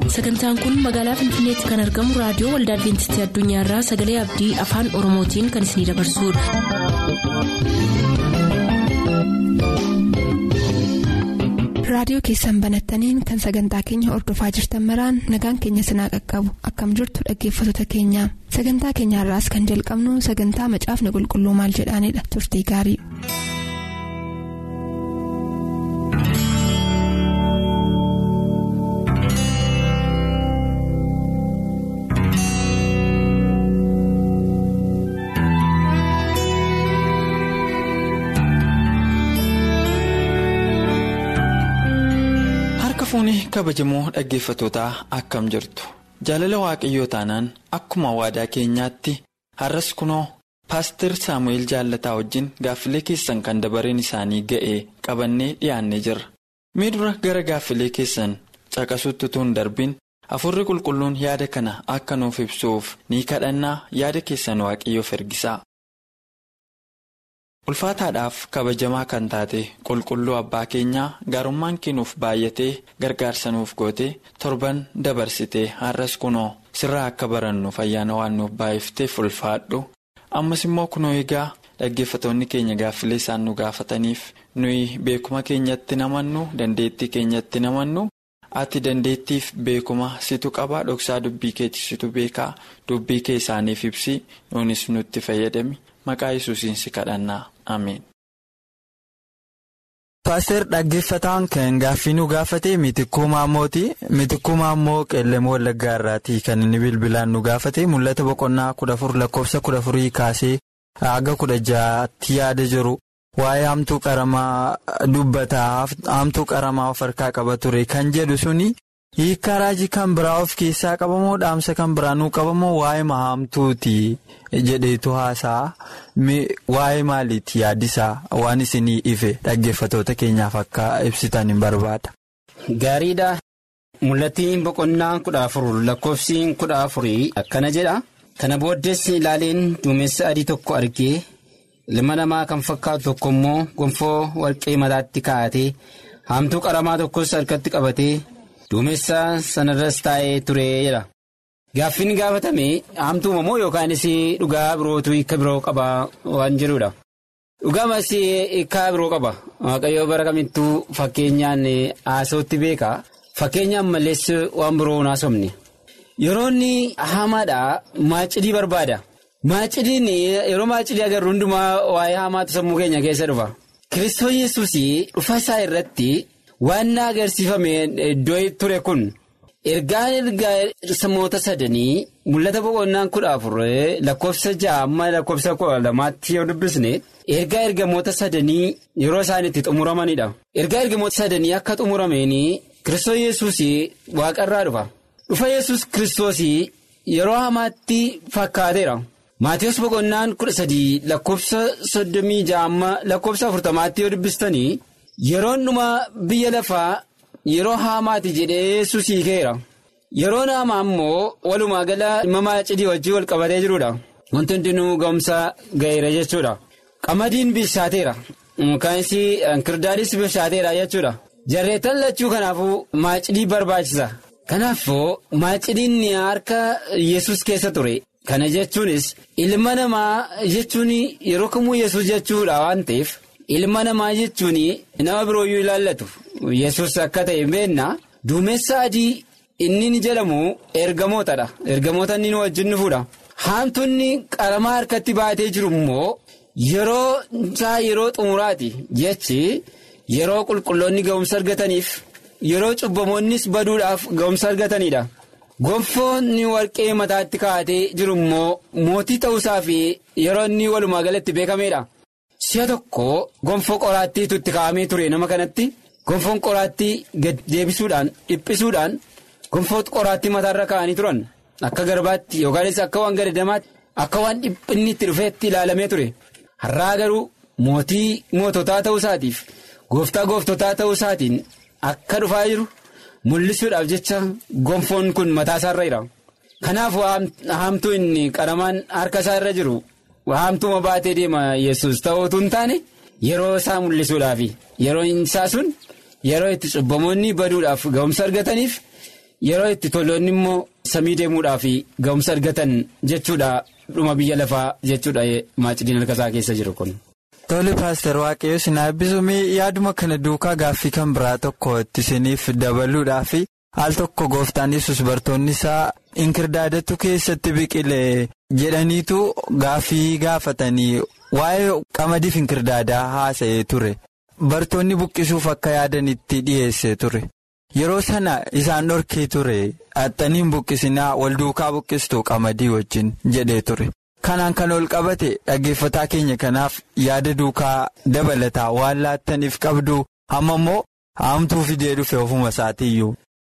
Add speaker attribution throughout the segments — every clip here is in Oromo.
Speaker 1: sagantaan kun magaalaa finfinneetti kan argamu raadiyoo waldaa adventistii addunyaarraa sagalee abdii afaan oromootiin kan isinidabarsudha.
Speaker 2: raadiyoo keessan banattaniin kan sagantaa keenya ordofaa jirtan maraan nagaan keenya sinaa qaqqabu akkam jirtu dhaggeeffattoota keenya sagantaa keenyaarraas kan jalqabnu sagantaa macaafni qulqulluu maal jedhaanidha turtii gaarii.
Speaker 3: fuuni kabajamoo dhaggeeffatootaa akkam jirtu jaalala waaqayyoo taanaan akkuma waadaa keenyaatti har'as kunoo paaster saamu'eel jaallataa wajjin gaaffilee keessan kan dabareen isaanii ga'e qabannee dhiyaannee jirra mee dura gara gaaffilee keessan caqasutti utuu hin darbin afurri qulqulluun yaada kana akka nuuf ibsuuf ni kadhannaa yaada keessan waaqayyoof ergisaa. ulfaataadhaaf kabajamaa kan taate qulqulluu abbaa keenyaa gaarummaan keenuuf baay'atee gargaarsa nuuf goote torban dabarsite har'as kunoo sirraa akka barannuuf ayyaana waan nuuf baay'ifteef ulfaadhu ammas immoo kunoo egaa dhaggeeffatoonni keenya gaaffilee isaan nu gaafataniif nuyi beekuma keenyatti namannu dandeettii keenyatti namannu ati dandeettiif beekuma situ qabaa dhoksaa dubbii keetti situ beekaa dubbii kee isaaniif ibsi nuunis nutti fayyadami maqaa yesuusiin si kadhannaa ameen.
Speaker 4: Paaster dhaggeeffataan kan gaaffii nu gaafate mitikkuu maammooti mitikkuu maammoo qeellemoo wallaggaa irraati kan inni bilbilaan nu gaafate mul'ata boqonnaa kudha afur lakkoofsa kudha afurii kaasee haga kudha jaatti yaada jiru waa'ee hamtuu qaramaa dubbataa hamtuu qaramaa of harkaa qaba ture kan jedhu suni hiikaa raajii kan biraa of keessaa qabamoo dhaamsa kan biraa nuu qabamoo waa'ee mahamtuuti jedheetu haasaa waa'ee maaliiti yaaddisaa waan isinii ife dhaggeeffatoota keenyaaf akka ibsitan hin barbaada.
Speaker 5: Gaariidha. Mul'attiin boqonnaa kudha afur lakkoofsiin kudha afurii akkana jedha. Kana booddees ilaaleen duumessa adii tokko argee ilma namaa kan fakkaatu tokko immoo gonfoo warqee mataatti kaa'atee hamtuu qaramaa tokkos harkatti qabatee. Duumessa sanarras taa'ee ture jedha. Gaaffiin gaafatame hamtuuma moo yookaanis dhugaa birootu hiika biroo qaba waan jedhudha. Dhugaamas hiika biroo qaba. Waaqayyoo bara kamittuu fakkeenyaan haasawutti beeka. Fakkeenyaan malees waan biroo hin haasofne. Yeroo inni hamaadhaa maacidii barbaada. Maacidiin yeroo maacidii agarru hundumaa waa'ee hamaatu sammuu keenya keessa dhufa. Kiristoos yesuus dhufa isaa irratti. Waan na agarsiifame iddoo ture kun ergaan ergaa samoota sadanii mul'ata boqonnaan kudha afur lakkoofsa ja'a amma lakkoofsa kudha lamaatti yoo dubbisne ergaa ergamoota sadanii yeroo isaan itti xumuramanidha. Ergaa ergamoota sadanii akka xumurameenii Kiristoos yesuus waaqarraa dhufa. Dhufa yesus Kiristoos yeroo hamaatti fakkaateera. Maatiyus boqonnaan kudha sadii lakkoofsa soddomii ja'a amma lakkoofsa afurtamaatti yoo dubbistanii. Yeroon dhuma biyya lafaa yeroo haamaati jedhee yesus hiikeera. Yeroon haamaa immoo walumaa gala dhimma maacidii wajjin wal qabatee jirudha. Wanti hundinuu ga'umsa ga'eera jechuudha. Qamadiin bishaateera. Kaanis kirdaadis bishaateera jechuudha. Jarreetan lachuu kanaafuu maacidii barbaachisa. Kanaafuu maacidiin harka yesus keessa ture. Kana jechuunis ilma namaa jechuun yeroo kamuu yesus jechuudha waan ta'eef. Ilma namaa jechuun nama birooyyuu ilaallatu yesus akka ta'e beekna duumessa adii inni ni jedhamu ergamootadha ergamoota inni wajjin dhufuudha haamtuunni qaramaa harkatti baatee jiru immoo yeroo isaa yeroo xumuraati jechi yeroo qulqulloonni ga'umsa argataniif yeroo cubbamoonnis baduudhaaf ga'umsa argatanidha gonfoonni warqee mataatti kaa'atee jiru immoo mootii ta'uusaa fi yeroo inni walumaa galatti beekameedha. Si'a tokko gonfoo qoraattiitu itti kaa'amee ture nama kanatti gonfoon qoraattii gad deebisuudhaan dhiphisuudhaan gonfoo qoraattii mataarra kaa'anii turan akka garbaatti yookaanis akka waan gadadamaatti akka waan dhiphinni itti dhufeetti ilaalamee ture har'aa garuu mootii moototaa ta'uu isaatiif gooftaa gooftotaa ta'uu isaatiin akka dhufaa jiru mul'isuudhaaf jecha gonfoon kun mataa isaarra jira kanaaf haamtuu inni qaramaan harka isaa irra jiru. Haamtuuma baatee deema yesus ta'uutu hin taane yeroo isaa mul'isuudhaaf yeroo isaa sun yeroo itti cubbamoonni baduudhaaf ga'umsa argataniif yeroo itti toloonni immoo samii deemuudhaaf ga'umsa argatan jechuudha dhuma biyya lafaa jechuudha maacidiin harkasaa keessa jiru kun.
Speaker 4: Tole paaster waaqayyo sinaa eebbisumee yaaduma kana duukaa gaaffii kan biraa tokko itti isiniif dabaluudhaaf al tokko gooftaan yesus bartoonni isaa inkirdaadatu keessatti biqile jedhaniitu gaaffii gaafatanii waa'ee qamadiif inkirdaadaa haasa'ee ture bartoonni buqqisuuf akka yaadanitti dhiyeesse ture yeroo sana isaan dhorkee ture haxxaniin buqqisinaa wal duukaa buqqistuu qamadii wajjin jedhee ture. kanaan kan ol qabate dhaggeeffataa keenya kanaaf yaada duukaa dabalataa waan laattaniif qabdu amma immoo haamtuu fidee dhufe ofuma isaatiiyyuu.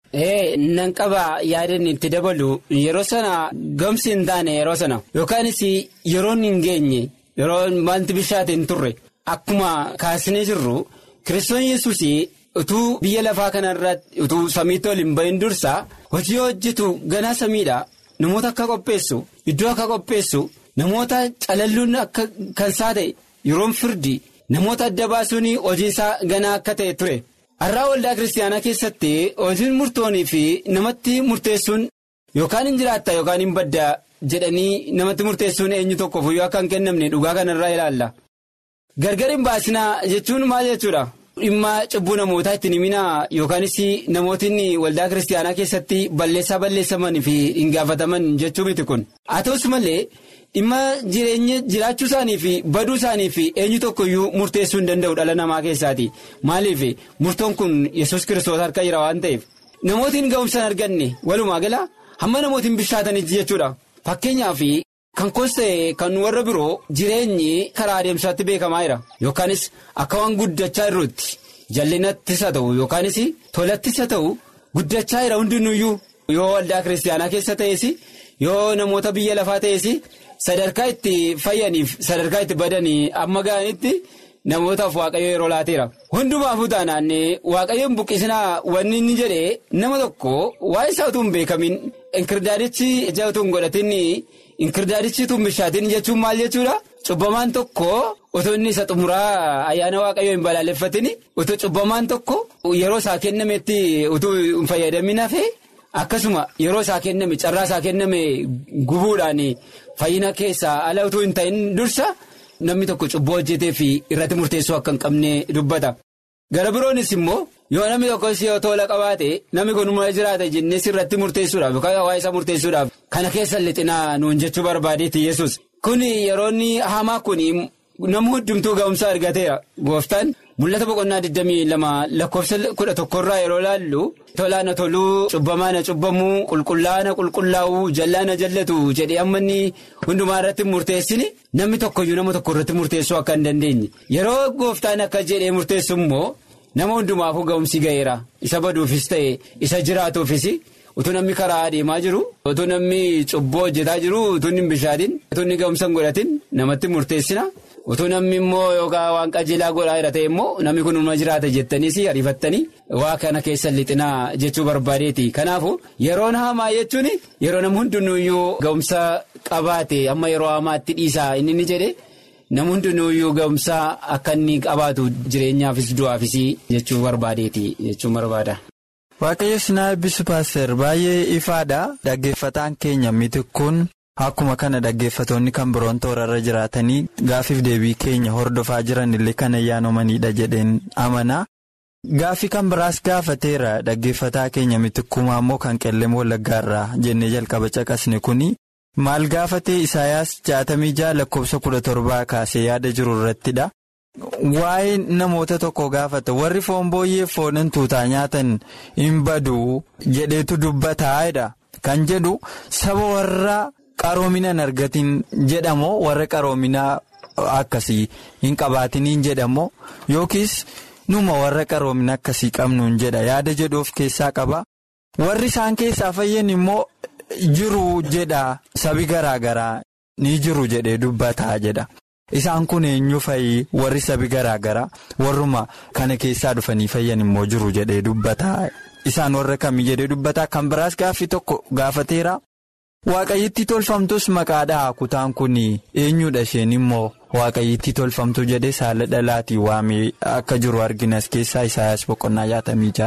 Speaker 5: Ee nan qaba yaadan itti dabalu yeroo sana gamsi hin taane yeroo sana yookaanis yeroon hin geenye yeroo wanti bishaate hin turre akkuma kaasnee jirru kiristoon yesuus utuu biyya lafaa kanarratti utuu samiitti ol hin bahin dursa hojii hojjetu ganaa samiidha namoota akka qopheessu iddoo akka qopheessu. Namoota calalluun akka kansaa ta'e yeroon firdi namoota adda baasuun hojii isaa ganaa akka ta'e ture. Har'aa waldaa kiristaanaa keessatti hojiin murtoonii fi namatti murteessuun yookaan hin jiraatta yookaan hin badda jedhanii namatti murteessuun eenyu tokkoof yoo akka hin kennamne dhugaa kanarraa ilaalla. Gargar hin baasinaa jechuun maal jechuudha? Dhimma cubbuu namootaa ittiin himinaa yookaanis namootni waldaa kiristaanaa keessatti balleessaa balleessamanii fi hin gaafataman jechuu miti kun. Haa ta'us malee. dhimma jireenya jiraachuu isaanii fi baduu isaanii fi eenyu tokkoyyuu murteessuu hin danda'u dhala namaa keessaati maaliif murtoon kun yesus kiristoos harka jira waan ta'eef namootiin ga'umsa hin arganne walumaa gala hamma namootiin bishaatanitti jechuudha fakkeenyaaf kan koos ta'e kan warra biroo jireenyi karaa adeemsaatti beekamaa jira yookaanis akka waan guddachaa jirutti jallinattis haa ta'u yookaanis tolattis haa ta'u guddachaa jira hundinuyyuu yoo waldaa kiristaanaa keessa ta'es yoo namoota biyya lafaa ta'es. Sadarkaa itti fayyaniif sadarkaa itti badanii amma ga'anitti namootaaf waaqayyo yeroo laateera. Hundumaafuu taanaan waaqayyoon buqqisinaa wanni inni jedhee nama tokko waa'ee isaa utuu hin beekamin inkirdaadichi ija utuu hin godhatin inkirdaadichi utuu hin bishaatin jechuun maal jechuudha? Cubbamaan tokko utuu inni isa xumuraa ayyaana waaqayyoo hin balaaleffatin utuu cubbamaan tokko yeroo isaa kennametti utuu hin fayyadamin hafee akkasuma yeroo isaa kenname carraa isaa kenname gubuudhaan. Fayyina keessaa ala utuu hin ta'in dursa namni tokko cubbuu hojjetee fi irratti murteessuu akka hin qabne dubbata. Gara biroonis immoo yoo namni tokkos yoo tola qabaate namni kun mura jiraata jennee irratti murteessuudhaaf yookaan hawaasa isaa murteessuudhaaf kana keessa lixinaa nuun jechuu barbaadeeti yesus Kun yeroo hamaa kun nama hundumtuu ga'umsa argateera gooftaan mul'ata boqonnaa 22 lakkoofsa 11 irraa yeroo laallu tolaana toluu cubbamaana cubbamuu qulqullaana qulqullaa'uu jallaana jallatu jedhee amma inni hundumaa irratti murteessini namni tokkoyyuu nama tokko irratti murteessuu akka hin dandeenye yeroo gooftaan akka jedhee murteessu immoo nama hundumaafuu ga'umsi ga'eera isa baduufis ta'e isa jiraatuufis. utuu namni karaa adeemaa jiru utuu namni cubboo hojjetaa jiru utuu hin bishaatin utuu inni ga'umsa hin godhatin namatti murteessina utuu namni immoo yookaan waan qajeelaa godhaa jira ta'e immoo namni kun uma jiraata jettaniis ariifattanii waa kana keessa lixinaa jechuu barbaadeeti kanaafu yeroon hamaa jechuun yeroo namni hundinuyyuu ga'umsa qabaate amma yeroo hamaatti dhiisaa inni ni jedhe namni hundinuyyuu ga'umsa akka inni qabaatu jireenyaafis du'aafis jechuu barbaadeeti jechuu barbaada.
Speaker 4: Waaqayyo sinaa eebbisu paaster baay'ee ifaadha dhaggeeffataan keenya miti kun akkuma kana dhaggeeffatoonni kan biroon toorarra jiraatanii gaafiif deebii keenya hordofaa jiran illee kan ayyaanomanidha jedheen amana gaafii kan biraas gaafateera dhaggeeffataa keenya miti kumaa immoo kan qellem wallaggaarraa jennee jalqaba caqasne kuni maal gaafatee isaayaas jaatamii ja'a lakkoofsa kudha torbaa kaasee yaada jiru irrattidha. Waa'ee namoota tokko gaafata warri foon booyyee foon tuutaa nyaatan hin badu jedheetu dubbataa'edha kan jedhu saba warra qaroomina hin argatin jedhamoo warra qaroomina akkasii hin qabaatiniin jedhamoo yookiis numa warra qaroomina akkasii qabnuun jedha yaada jedhu of keessaa qaba warri isaan keessaa fayyan immoo jiru jedha sabi garaa garaa ni jiru jedhee dubbataa jedha. Isaan kun eenyu fa'i warri sabi garaa garaa warruma kana keessaa dhufanii fayyan immoo jiru jedhee dubbataa isaan warra kamii jedhee dubbataa kan biraas gaaffii tokko gaafateera waaqayyitti tolfamtus maqaadhaa kutaan kun eenyudha isheen immoo waaqayyitti tolfamtu jedhee saala dhalaatii waamee akka jiru arginas keessaa isaayaas boqonnaa jaatamii jaarra.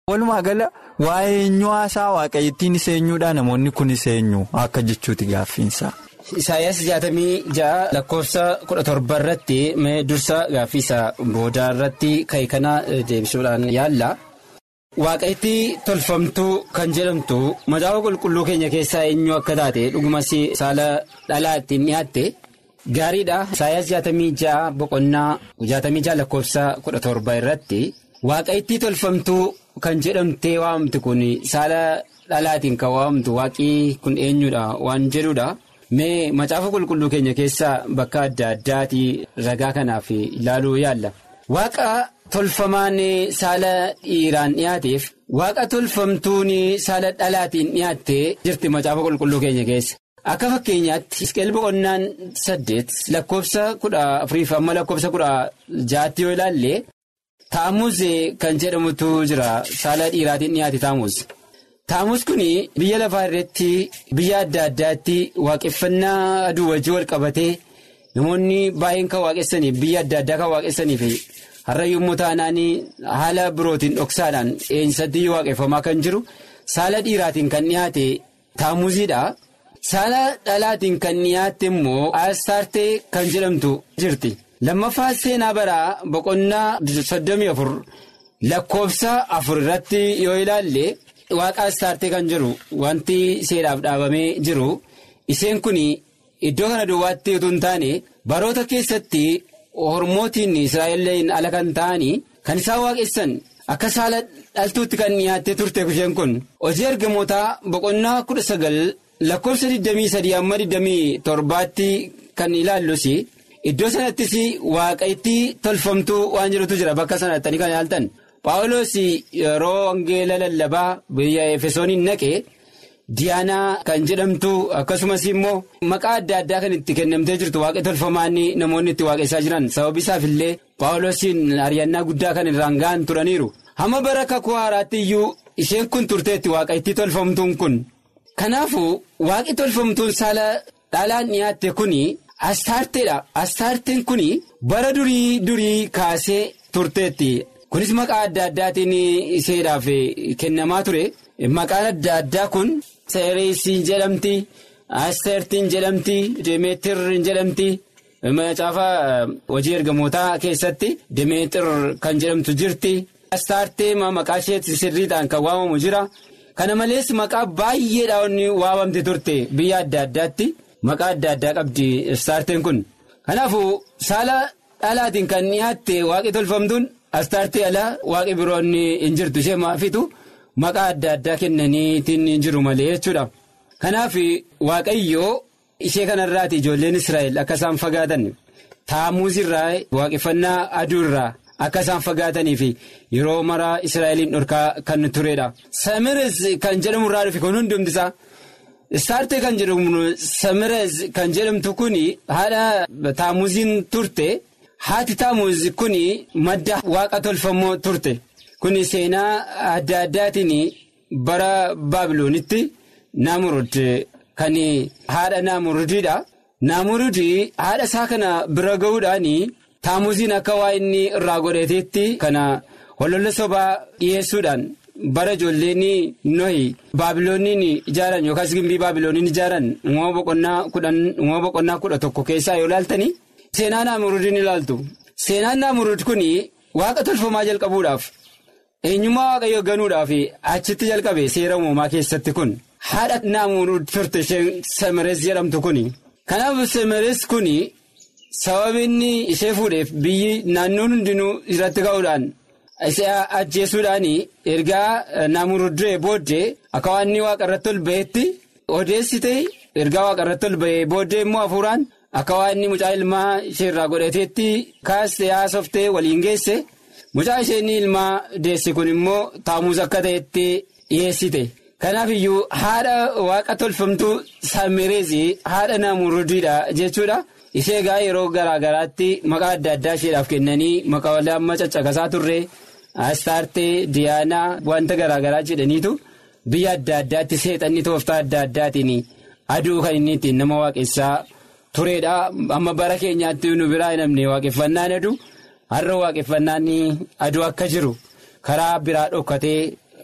Speaker 4: Walumaa gala waa'ee eenyu haasaa waaqayyittiin isa eenyuudha namoonni kun isa eenyu akka jechuuti gaaffiinsa.
Speaker 5: Isaayyaas jaatamii ja'a lakkoofsa kudha torba irratti mee dursa gaaffiisa boodaa irratti ka'e kana deebisuudhaan yaalla. Waaqayyittii tolfamtuu kan jedhamtu macaafa qulqulluu keenya keessaa eenyu akka taate dhugumas saala dhalaa ittiin dhiyaatte gaariidha. Isaayyaas jaatamii ja'a boqonnaa jaatamii ja'a lakkoofsa kudha torba irratti waaqayyittii tolfamtuu kan jedhamtee waamamtu kun saala dhalaatiin kan waamamtu waaqii kun eenyudha waan jedhudha. Mee macaafa qulqulluu keenya keessaa bakka adda addaati ragaa kanaaf ilaaluu yaalla. Waaqa tolfamaan saala dhiiraan dhiyaateef waaqa tolfamtuun saala dhalaatiin dhiyaattee jirti macaafa qulqulluu keenya keessa. Akka fakkeenyaatti Isqeel boqonnaan saddeet lakkoofsa kudha afuriif amma lakkoofsa kudha jaatti yoo ilaalle taamuuz kan jedhamutu jira saala dhiiraatiin dhiyaate taamuuz. Taamuus kun biyya lafaa irratti biyya adda addaatti waaqeffannaa aduu wajjin wal qabatee namoonni baay'een kan waaqessaniif biyya adda addaa kan waaqessaniif har'a yommuu taanaan haala birootiin dhoksaadhaan eenyisatti waaqeffamaa kan jiru saala dhiiraatiin kan dhiyaate taamuuziidha. Saala dhalaatiin kan dhiyaatte immoo aastaartee kan jedhamtu jirti. Lammaffaa seenaa baraa boqonnaa soddomii afur lakkoofsa afur irratti yoo ilaalle. Waaqa aastaartee kan jiru wanti seeraaf dhaabamee jiru isheen kun iddoo kana duwwaatti utuu hin taane baroota keessatti hormootiin israa'eliin ala kan ta'anii kan isaan waaqessan akka saala dhaltuutti kan dhiyaattee turte isheen kun hojii ergamootaa boqonnaa kudha sagal lakkoofsa 23 amma 27tti kan ilaallus iddoo sanattis waaqayyittii tolfamtuu waan jirutu jira bakka sanatti kan ilaaltan. Paawuloos yeroo wangeela lallabaa biyya Efesooniin naqee Diyaanaa kan jedhamtu akkasumas immoo maqaa adda addaa kan itti kennamtee jirtu waaqa tolfamaan namoonni itti waaqessaa jiran sababi isaaf illee Paawuloosiin ari'annaa guddaa kan irraan ga'an turaniiru. Hamma bara kakuu haaraatti iyyuu isheen kun turteetti waaqayyittii tolfamtuun kun. Kanaafuu waaqi tolfamtuun saala dhalaan dhiyaatte kun astaarteedha. Astaarteen kun bara durii durii kaasee turteetti. kunis maqaa adda addaatiin isheedhaaf kennamaa ture maqaan adda addaa kun seereesiin jedhamti asteertiin jedhamti demeetirriin jedhamti macaafa hojii ergamootaa keessatti demeetir kan jedhamtu jirti astaartee maqaa isheetti sirriidhaan kan waamamu jira kana malees maqaa baay'eedhaan waamamte turte biyya adda addaatti maqaa adda addaa qabdi astaarteen kun kanaafuu saala dhalaatiin kan dhiyaatte waaqi tolfamtuun. Astaartii alaa waaqi biroon hin jirtu ishee maafitu maqaa adda addaa kennaniitiin jiru malee jechuudha. Kanaaf waaqayyoo ishee kanarraati ijoolleen Israa'el akka isaan fagaatan taamuuz irraa waaqeffannaa aduu irraa akka isaan fagaatanii fi yeroo maraa Israa'eliin dhorkaa kan turedha. Samirees kan jedhamu irraa dhufe kun hundumtisaa. Istaartee kan jedhamu Samirees kan jedhamtu kun haadha taamuuziin turte. Haati taamuuz kun madda waaqa tolfamoo turte kun seenaa adda addaatiin bara baabiloonitti naamurud kan haadha naamurudiidha. Naamurudii haadha isaa kana bira ga'uudhaan taamuuziin akka waa inni irraa godhateetti kana hololla sobaa dhiyeessuudhaan bara ijoolleen nohi baabilooniin ijaaran yookaas gimbii baabilooniin ijaaran uumama boqonnaa kudha tokko keessaa yoo ilaaltani. Seenaa naamurudin ilaaltu seenaan naamurud kun waaqa tolfamaa jalqabuudhaaf eenyummaa waaqayyoo ganuudhaaf achitti jalqabe seera uumamaa keessatti kun haadha naamurud turte isheen samirees jedhamtu kun kanaaf samirees kun sababni ishee fuudheef biyyi naannoon hundinuu irratti ka'uudhaan ishee ajjeesuudhaan ergaa naamurudee booddee akka waan inni waaqa irratti ol ba'etti odeessite ergaa waaqa irratti ol ba'ee booddee immoo hafuuraan. Akka waan inni mucaa ilmaa ishee irraa godhateetti kaastee haasoftee waliin geesse mucaa isheen ilmaa deesse kun immoo taamuuz akka ta'etti dhiyeessite. Kanaaf iyyuu haadha waaqa tolfamtuu samireezii haadha naamurudiidha jechuudha. Ishee egaa yeroo garaa garaatti maqaa adda addaa isheedhaaf kennanii maqaa amma caccaqasaa turre astaartee diyaanaa wanta garaa garaa jedhaniitu biyya adda addaatti seexanni tooftaa adda addaatiin aduu kan inni ittiin nama waaqessaa. tureedha amma bara keenyaatti nu biraa hin namne waaqeffannaan aduu har'a waaqeffannaan aduu akka jiru karaa biraa dhokkatee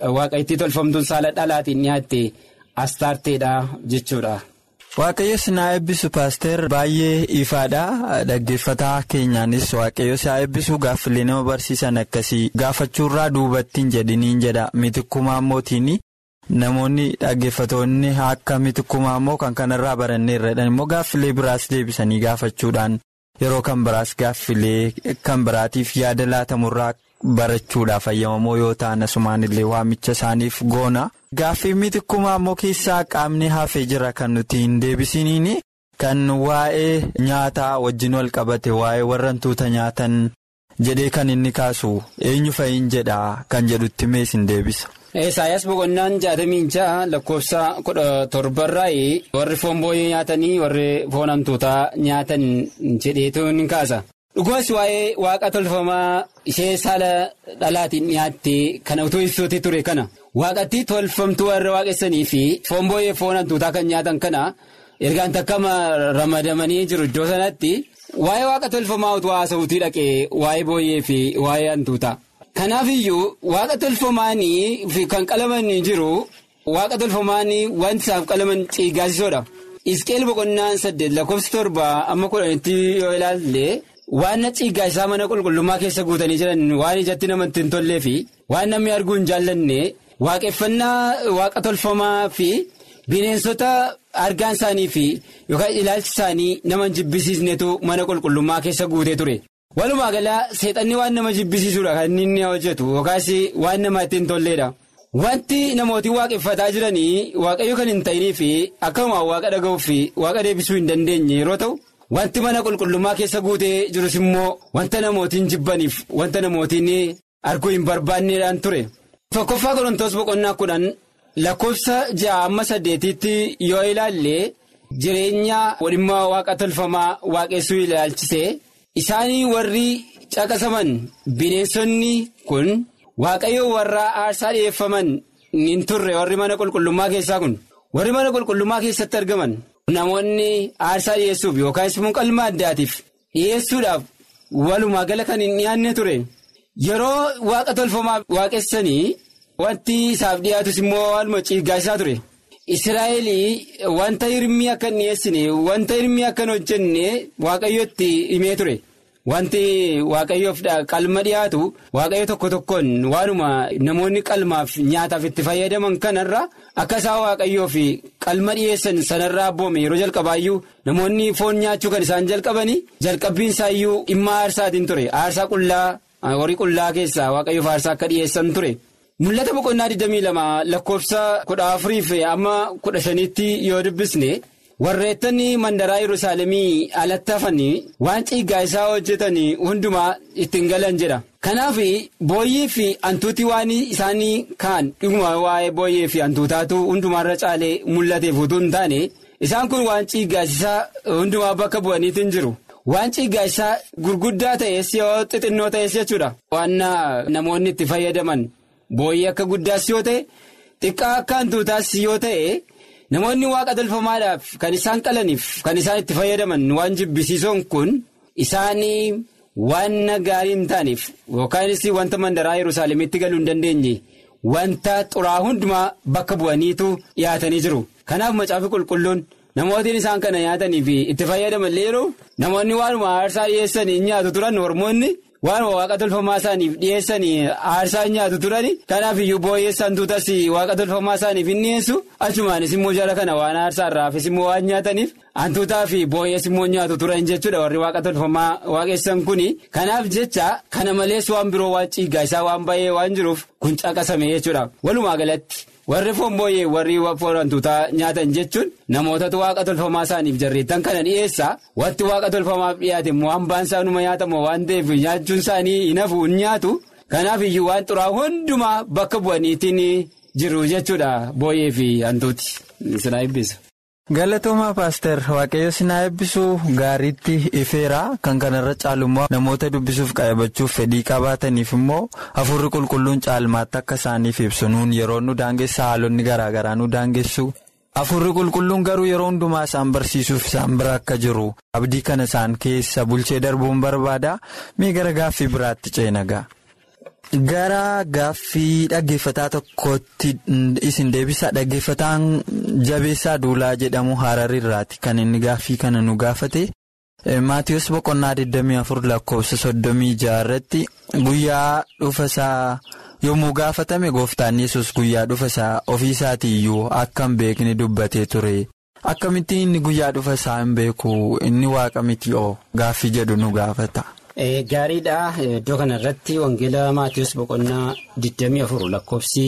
Speaker 5: waaqa itti tolfamtuun saala dhalaatiin dhiyaatte astaarteedha jechuudha.
Speaker 4: Waaqayyo sinaa eebbisu paaster baay'ee ifaadha dhaggeeffataa keenyaanis waaqayyo isaa eebbisu gaaffilee nama barsiisan akkasii gaafachuurraa duubattiin jedhiniin jedha mitikkumaa mootiin namoonni dhaggeeffatoonni akka mitikkumaa immoo kan kanarraa baranneerradhan immoo gaaffilee biraas deebisanii gaafachuudhaan yeroo kan biraas gaaffilee kan biraatiif yaada laatamurraa barachuudhaaf ayyamamoo yoo ta'an asumaan illee waamicha isaaniif goona. Gaaffii mitikkumaa immoo keessaa qaamni hafee jira kan nuti hin deebisiniin kan waa'ee nyaataa wajjin wal qabate waa'ee warra hantuuta nyaatan jedhee kan inni kaasu eenyu fa'iin jedha kan jedhutti mees hin deebisa.
Speaker 5: Isaayyaas boqonnaan jaatamii ja'a lakkoofsa kudha torbarraa'ee warri foon booyyee nyaatanii warri foon hantuutaa nyaatan jedheetu ni kaasa. Dhugumas waa'ee waaqa tolfamaa ishee saala dhalaatiin dhiyaatte kana utuu ibsuutti ture kana. waaqatti tolfamtuu warra waaqessanii fi foon booyyee foon hantuutaa kan nyaatan kana ergaan takkama ramadamanii jiru iddoo sanatti waa'ee waaqa tolfamaa utuu haasawutii dhaqee waa'ee booyyee fi waa'ee hantuutaa. Kanaaf iyyuu waaqa tolfamaanii fi kan qalamanii jiru waaqa tolfamaanii wanti isaaf qalaman ciiggaasisoodha. Isqeel boqonnaan saddeet lakkoofsi torba amma kudhanitti yoo ilaalle. waan ciiggaa isaa mana qulqullummaa keessa guutanii jiran waan ijatti namatti hin tollee fi waan namni arguu hin jaallanne waaqeffannaa waaqa tolfamaa fi bineensota argaan isaanii fi yookaan ilaalchi isaanii nama jibbisiisnetu mana qulqullummaa keessa guutee ture. walumaa galaa seexanni waan nama jibbisiisuudha kan inni hojjetu yookaas waan namatti hin tolleedha. wanti namooti waaqeffataa jiranii waaqayyo kan hin ta'inii fi akkasuma waaqa dhaga'uuf fi waaqa deebisuu hin dandeenye yeroo ta'u. Wanti mana qulqullummaa keessa guutee jirus immoo wanta namootiin jibbaniif wanta namootiin arguu hin barbaanneedhaan ture. Tokkoffaa Qorontoos boqonnaa kudhan lakkoofsa ja'a amma saddeetitti yoo ilaalle jireenya walhimmaa waaqa tolfamaa waaqessuu ilaalchise isaanii warri caqasaman bineensonni kun waaqayyo warra aarsaa dhiyeeffaman hin turre warri mana qulqullummaa keessaa kun warri mana qulqullummaa keessatti argaman. Namoonni aarsaa dhiyeessuuf yookaan immoo qalma addaatiif dhiyeessuudhaaf walumaa gala kan hin dhiyaanne ture yeroo waaqa tolfamaa waaqessanii wanti isaaf dhiyaatus immoo waluma ciiggaasaa ture. Israa'elii wanta hirmii akka hin dhiyeessine wanta hirmii akka hin hojjenne waaqayyotti himee ture. Wanti waaqayyoof qalma dhiyaatu waaqayyo tokko tokkoon waanuma namoonni qalmaaf nyaataaf itti fayyadaman kanarra akka isaan waaqayyoof qalma dhiyeessan sanarraa abboome yeroo jalqabaayyuu namoonni foon nyaachuu kan isaan jalqabanii jalqabbiin isaayyuu dhimma aarsaatiin ture aarsaa qullaa horii qullaa keessaa waaqayyoof aarsaa akka dhiyeessan ture. Mul'ata boqonnaa 22 lakkoofsa 14 amma 15tti yoo dubbisne. warreettonni mandaraa yerusaalemii alatti hafanii waan ciiggaa isaa hojjetanii hundumaa ittiin galan jedha kanaaf booyyee fi hantuuti waan isaanii kaan dhuguma waa'ee booyyee fi hantuutaatu hundumaarra caalee mul'ateef utuu hin taane isaan kun waan ciiggaasisaa hundumaa bakka bu'aniitiin jiru waan ciiggaasisaa gurguddaa ta'es yoo xixinnoo ta'es jechuudha waan namoonni itti fayyadaman booyyee akka guddaas yoo ta'e xiqqaa akka hantuutaas yoo ta'e. Namoonni waaqa tolfamaadhaaf kan isaan qalaniif kan isaan itti fayyadaman waan jibbisiisoon kun isaanii waan gaarii hin taaneef yookaanis wanta mandaraa yerusaalemitti galuu hin dandeenye wanta xuraa hundumaa bakka bu'aniitu dhiyaatanii jiru. Kanaaf macaafi qulqulluun namootiin isaan kana nyaatanii fi itti fayyadaman yeroo namoonni waanuma aarsaa dhiyeessanii nyaatu turan hormoonni. Waanuma waaqa tolfamaa isaaniif dhiyeessanii aarsaa nyaatu turani kanaaf iyyuu booyyeessa hantuutas waaqa tolfamaa isaaniif hin dhiyeessu achumaanis immoo jala kana waan aarsaa irraa hafes immoo waan nyaataniif hantuutaa fi booyyees immoo nyaatu turan jechuudha warri waaqa tolfamaa waaqessan kuni kanaaf jecha kana malees waan biroo waan ciiggaa isaa waan baay'ee waan jiruuf kun caqasame jechuudha walumaa galatti. warri foon booyyee warri foon hantuutaa nyaatan jechuun namootatu waaqa tolfamaa isaaniif jarreettan kana dhiyeessa wanti waaqa tolfamaaf dhiyaate immoo hambaan isaanuma nyaatamu waan ta'eef nyaachuun isaanii hin hafu hin nyaatu kanaaf iyyuu waan xuraa hundumaa bakka bu'aniitiin jiru jechuudha booyyee fi hantuuti sinaa eebbisa.
Speaker 4: Galatoomaa paaster waaqayyo sinaa eebbisuu gaariitti ifeera kan kanarra caalummaa namoota dubbisuuf qayyabachuuf fedhii qabaataniif immoo hafuurri qulqulluun caalmaatti akka isaaniif ibsu nuun yeroo nu daangessa haalonni garaagaraa nu daangessu hafuurri qulqulluun garuu yeroo hundumaa isaan barsiisuuf isaan bira akka jiru abdii kana isaan keessa bulchee darbuun barbaada mee gara gaaffii biraatti ceenagaa. Gara gaaffii dhaggeeffataa tokkotti isin deebisaa dhaggeeffataan jabeessaa duulaa jedhamu hararirraati kan inni gaaffii kana nu gaafate. Maatiyus boqonnaa 24 lakkoofsa 36 irratti guyyaa dhufasaa yommuu gaafatame gooftaan yesus guyyaa dhufasaa ofiisaatii iyyuu akka hin beekne dubbatee ture. Akkamittiin inni guyyaa dhufasaa hin beeku inni waaqa miti oo gaaffii jedhu nu gaafata.
Speaker 5: Gaariidha iddoo kanarratti wangeela Maatiyus boqonnaa 24 lakkoofsi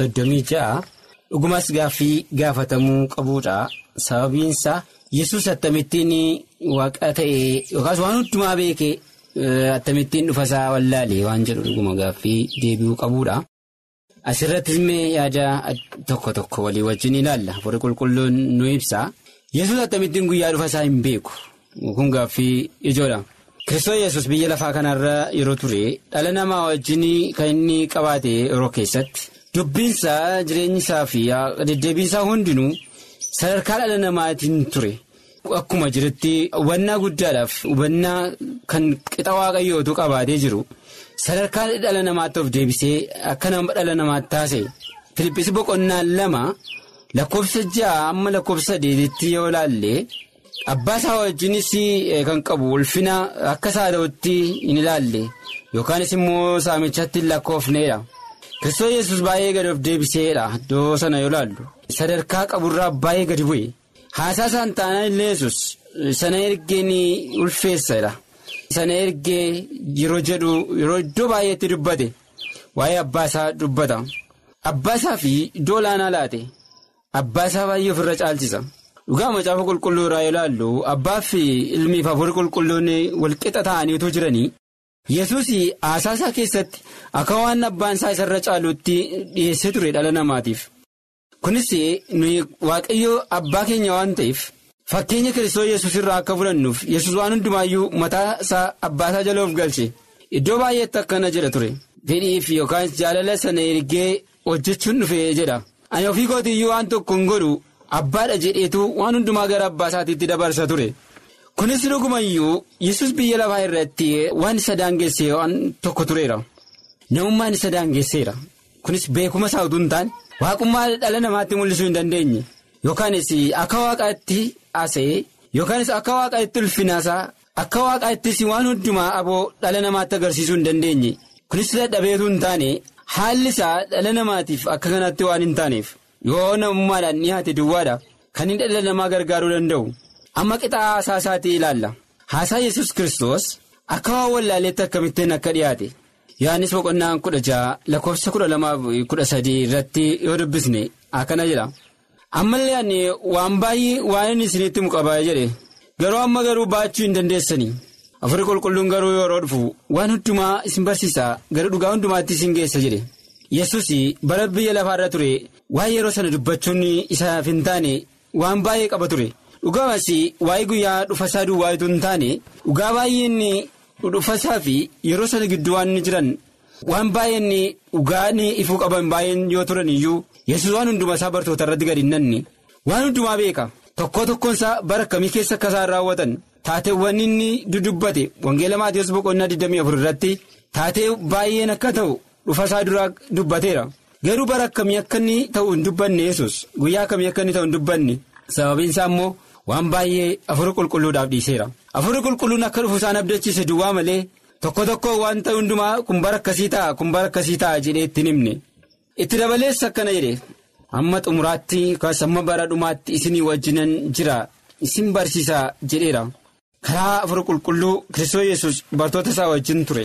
Speaker 5: 36 dhugumas gaaffii gaafatamuu qabuudha sababiinsa. yesus attamittiin waaqa ta'e yookaas waan hundumaa beekee attamittiin dhufasaa wallaalee waan jedhu dhuguma gaaffii deebi'uu qabuudha. Asirratti illee yaada tokko tokko walii wajjin ilaalla. Hafuurri qulqulluun nu ibsa. Yesus attamittiin guyyaa dhufasaa hin beeku. Kun gaaffii ijoodha. Kiristoos yesus biyya lafaa kanarra yeroo ture dhala namaa wajjin kan inni qabaate yeroo keessatti dubbinsaa jireenyisaa fi deddeebiinsaa hundinuu. Sadarkaa dhala namaatiin ture akkuma jirutti hubannaa guddaadhaaf hubannaa kan qixa waaqayyootu qabaatee jiru sadarkaa dhala namaatti of deebisee akka nama dhala namaatti taasise Filippis boqonnaan lama lakkoofsa ja'a amma lakkoofsa sadeetitti yoo ilaalle abbaa isaa wajjinis kan qabu ulfina akka saada'utti hin ilaalle yookaanis immoo saamichatti hin lakkoofneedha. Kiristoos yesus baay'ee gadi of deebiseedha iddoo sana yoo ilaallu sadarkaa qaburraa baay'ee gadi bu'e haasaa isaan taanaan illee yesus sana ergeen ulfeessadha sana ergee yeroo jedhu yeroo iddoo baay'eetti dubbate waa'ee abbaa isaa dubbata abbaa isaa fi iddoo olaanaa laate abbaa isaa baay'ee ofirra caalchisa dhugaa macaafa qulqulluu irraa yoo ilaallu abbaa fi ilmiif hafuurri qulqulluun walqixa ta'aniitu jiranii. yesus haasaa isaa keessatti akka waan abbaan isaa isarra caalutti dhiyeessee ture dhala namaatiif kunis nuyi waaqayyoo abbaa keenya waan ta'eef fakkeenya kiristoos yesus irraa akka fudhannuuf yesus waan hundumaayyuu mataa isaa abbaa isaa jala of galche iddoo baay'eetti akkana jedha ture fedhiif yookaan jaalala sana ergee hojjechuun dhufe jedha ani ofii kootiiyyuu waan tokko hin godhu abbaadha jedheetu waan hundumaa gara abbaa isaatiitti dabarsa ture. kunis dhugumayyuu yesus biyya lafaa irratti waan isa daangessee waan tokko tureera namummaan isa daangesseera kunis beekuma isaa utuu hin taane waaqummaa dhala namaatti mul'isuu hin dandeenye yookaanis akka waaqaatti haasa'ee yookaanis akka waaqaatti ulfinaasaa akka waaqaattis waan hundumaa aboo dhala namaatti agarsiisuu hin dandeenye kunis dadhabeetu hin taane haalli isaa dhala namaatiif akka kanatti waan hin taaneef yoo namummaadhaan dhiyaate duwwaadha kan inni dhala namaa gargaaruu danda'u. amma qixaa haasaa isaatii ilaalla haasaa yesus kristos akka waan wallaaleetti akkamittiin akka dhiyaate yohannis boqonnaan kudha ja'a lakkoofsa kudha lamaaf kudha sadii irratti yoo dubbisne akkana jedha ammallee ani waan baay'ee waan inni isinitti muqabaa jedhe garuu amma garuu baachuu hin dandeessanii afurii qulqulluun garuu yeroo dhufu waan hundumaa isin barsiisaa gara dhugaa hundumaatti isin geessa jedhe yesus bara biyya lafaarra ture waan yeroo sana dubbachuun isaaf hin taane waan baay'ee qaba ture. dhugamas waa'ee guyyaa dhufasaa duwwaayitu hin taane dhugaa baay'een dhufasaa fi yeroo sana gidduu waan jiran waan baay'een dhugaan ifuu qaban baay'een yoo turan iyyuu yesus waan hundumaa isaa bartoota irratti gadi hin nanne waan hundumaa beeka tokko tokkoon isaa bara akkamii keessa akka isaan raawwatan taateewwan inni dudubbate wangeela maatiyoos boqonnaa 24 irratti taatee baay'een akka ta'u dhufasaa duraa dubbateera garuu bara akkamii akka inni ta'u hin dubbanne yesus guyyaa akkamii akka inni ta'u hin dubbanne sababiin isaa immoo. waan baay'ee afurii qulqulluudhaaf dhiiseera afurii qulqulluun akka dhufu isaan abdachiise duwwaa malee tokko tokko waan ta'e hundumaa kun bara akkasii ta'a kun bara akkasii ta'a jedhee itti himne itti dabalees akkana jedhe amma xumuraatti yookaas amma bara dhumaatti isinii wajjinan jira isin barsiisaa jedheera karaa afurii qulqulluu kiristoos yesus bartoota isaa wajjin ture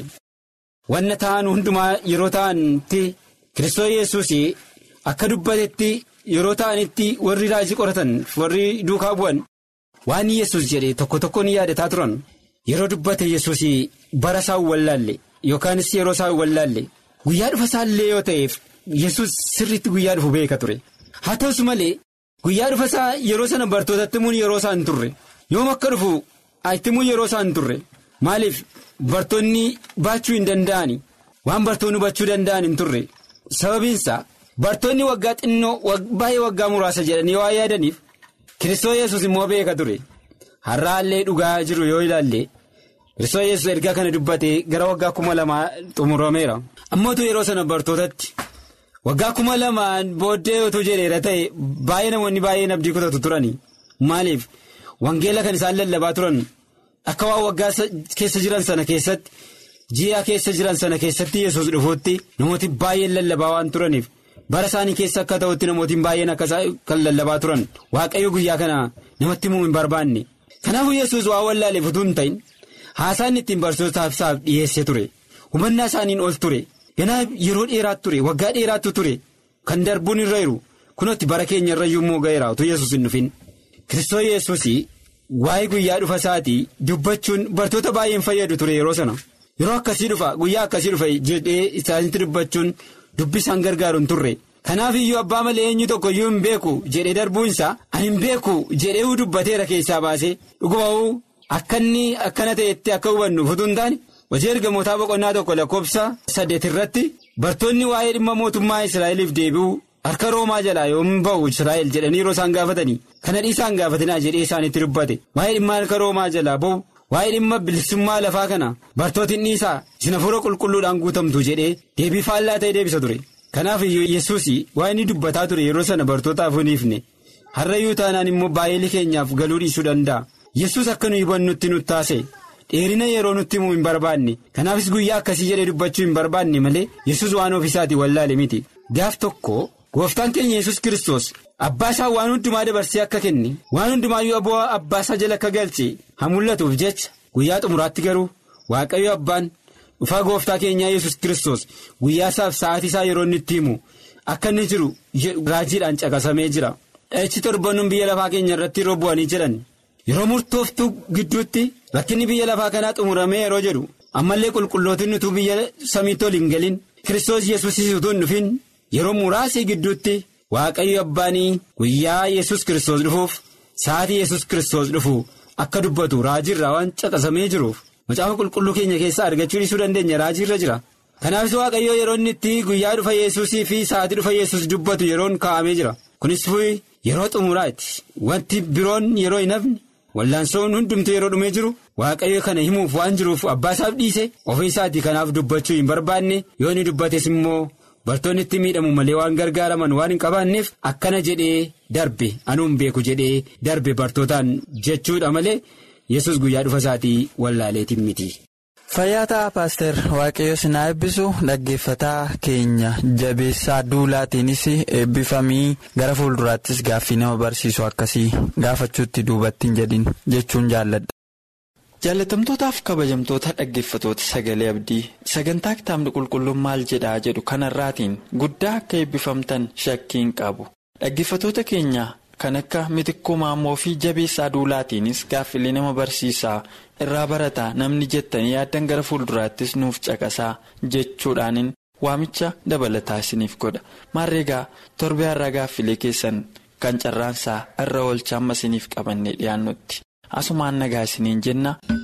Speaker 5: wanna ta'an hundumaa yeroo ta'anitti kiristoos yesus akka dubbatetti yeroo ta'anitti warri raajii qoratan warri duukaa bu'an. waan yesus jedhe tokko tokko ni yaadataa turan yeroo dubbate yesus bara isaa wallaalle yookaanis yeroo isaa wallaalle guyyaa dhufa isaallee yoo ta'eef yesus sirriitti guyyaa dhufu beeka ture haa ta'us malee guyyaa dhufa isaa yeroo sana bartootatti himuun yeroo isaa hin turre yoom akka dhufu itti himuun yeroo isaa hin turre maaliif bartoonni baachuu hin danda'ani waan bartoonni hubachuu danda'an hin turre sababiinsa bartoonni waggaa xinnoo baay'ee waggaa muraasa jedhanii waa yaadaniif. Kiristoos yesus immoo beeka ture har'aallee dhugaa jiru yoo ilaalle Kiristoos yesus ergaa kana dubbatee gara waggaa kuma lamaa xumurameera. Ammootu yeroo sana bartootatti waggaa kuma lamaan booddee otoo jedheera ta'e baay'ee namoonni baay'een abdii kutatu turani. Maaliif wangeela kan isaan lallabaa turan akka waan waggaa keessa jiran sana keessatti ji'a keessa jiran sana keessatti yesus dhufuutti namooti baay'een lallabaa waan turaniif bara isaanii keessa akka ta'utti namootiin baay'een akka kan lallabaa turan waaqayyo guyyaa kana namatti himuu hin barbaanne. Kanaafuu yesus waan wallaaleef utuu hin ta'in haasaan ittiin barsiisotaaf isaaf dhiyeessee ture hubannaa isaaniin ol ture ganaa yeroo dheeraatu ture waggaa dheeraatu ture kan darbuun irra jiru kunuutti bara keenya irra yommuu ga'eera utuu yesus hin dhufin. Kiristoos yesus waa'ee guyyaa dhufa isaatii dubbachuun bartoota baay'een fayyadu ture yeroo sana yeroo akkasii dhufa guyyaa akkasii dhufa jedhee isaanitti dubbachuun dubbi isaan gargaaru hin turre. Kanaaf iyyuu abbaa malee eenyu tokko iyyuu hin beeku jedhee darbuunsaa ani hin beeku jedhee dubbateera keessaa baasee dhuguma'uu akka inni akkana ta'etti akka hubannu utuu hin taane hojii ergamootaa boqonnaa tokko lakkoofsa saddeet irratti bartoonni waa'ee dhimma mootummaa Israa'eliif deebi'u harka roomaa jalaa yoom ba'u Israa'el jedhanii yeroo isaan gaafatanii kana dhiisaan gaafatinaa jedhee isaanitti dubbate waa'ee dhimma harka roomaa jalaa ba'u waa'ee dhimma bilisummaa lafaa kana bartootiin dhiisaa isin hafuura qulqulluudhaan guutamtu jedhee deebii faallaa ta'e deebisa ture. Kanaaf iyyuu yesus waa inni dubbataa ture yeroo sana bartootaaf hin ifne har'ayyuu taanaan immoo baay'ee keenyaaf galuu dhiisuu danda'a yesus akka nuyi hubannutti nutti taase dheerina yeroo nutti himuu hin barbaanne kanaafis guyyaa akkasii jedhee dubbachuu hin barbaanne malee yesus waan ofiisaatii wallaale miti gaaf tokko gooftaan keenya yesus kiristoos abbaa isaa waan hundumaa dabarsee akka kenne waan hundumaayyuu aboo abbaa isaa jala akka galche haa mul'atuuf jecha guyyaa xumuraatti garuu waaqayyo abbaan. dhufaa gooftaa keenyaa yesus kiristoos guyyaa isaaf sa'aatii isaa yeroo inni itti himu akka inni jiru raajiidhaan caqasamee jira dhahichi torbannuun biyya lafaa keenya irratti yeroo bu'anii jedhan yeroo murtooftuu gidduutti rakkinni biyya lafaa kanaa xumuramee yeroo jedhu ammallee qulqullootiin utuu biyya samiitti ol hin galin kiristoos yesus utuu hin dhufin yeroo muraasii gidduutti waaqayyo abbaanii guyyaa yesus kiristoos dhufuuf sa'aatii yesus kiristoos dhufu akka dubbatu raajiirraa waan caqasamee jiruuf. Macaafa qulqulluu keenya keessaa argachuu dhiisuu dandeenya raajiirra jira. Kanaafis waaqayyoo yeroo inni itti guyyaa dhufa yesuusii fi sa'aatii dhufa yesus dubbatu yeroon kaa'amee jira. Kunis yeroo xumuraati. Wanti biroon yeroo hin hafne wallaansoon hundumtu yeroo dhumee jiru waaqayyo kana himuuf waan jiruuf abbaa isaaf dhiise ofii isaatii kanaaf dubbachuu hin barbaanne yoo inni dubbates immoo bartoonni itti miidhamu malee waan gargaaraman waan hin qabaanneef akkana jedhee darbe anuun beeku jedhee darbe bartootaan jechuudha malee. yesus guyyaa dhufa isaatii wallaaleetiin miti.
Speaker 4: Fayyaa ta'a paaster waaqayyo sinaa eebbisu dhaggeeffataa keenya jabeessaa duulaatiinis eebbifamii gara fuulduraattis gaaffii nama barsiisu akkasii gaafachuutti duubatti hin jedhin jechuun jaalladha.
Speaker 3: Jaalatamtootaaf kabajamtoota dhaggeeffatoota sagalee abdii sagantaa kitaabni qulqulluun maal jedhaa jedhu kanarraatiin guddaa akka eebbifamtan shakkiin qabu dhaggeeffatoota keenya. Kan akka mitikkuu maammoo fi jabeessaa duulaatiinis gaaffilee nama barsiisaa irraa barataa namni jettanii yaaddan gara fuulduraattis nuuf caqasaa jechuudhaanin waamicha dabalataa isiniif godha maarreegaa torbee har'a gaaffilee keessan kan carraansaa irra oolcha amma isiniif qabannee dhiyaannutti asumaan nagaa isiniin jenna.